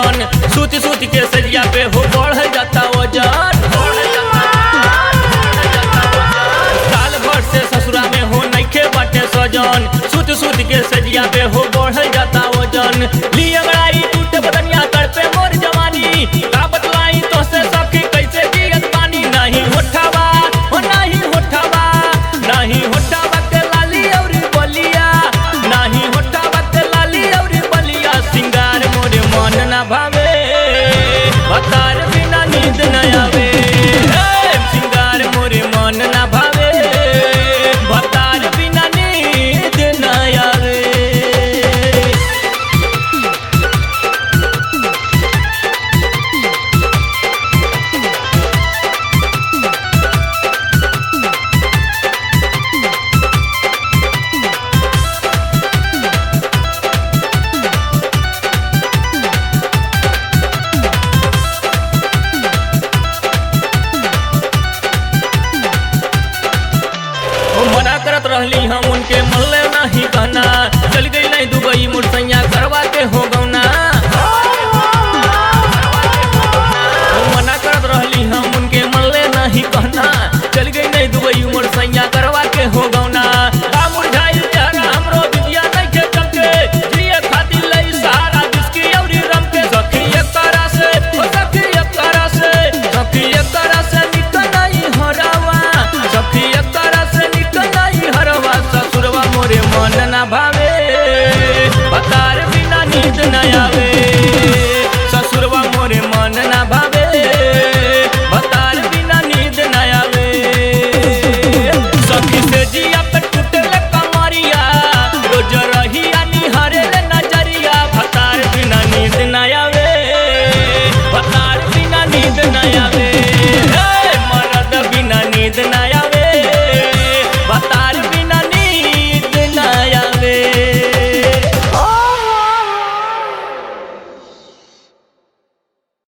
वजन सूती सूती के सजिया पे हो बढ़ जाता वजन साल भर से ससुरा में हो नइखे बाटे सजन सूत सूत के सजिया पे हो बढ़ जाता वजन ली अगड़ाई टूटे बदनिया तड़पे मोर जवानी का बतलाई तो से सखी कैसे जियत पानी नहीं होठावा हो नहीं होठावा नहीं होठावा के लाली और बलिया नहीं होठावा के लाली और बलिया सिंगार मोरे मन ना भावे बतार बिना नींद न आवे हे, सिंगार मोरे मन ना भावे बतार बिना नींद न आवे ओ मना करत रहली हम उनके मल्ले नहीं कहना चल गई नहीं दुबई मुरसैया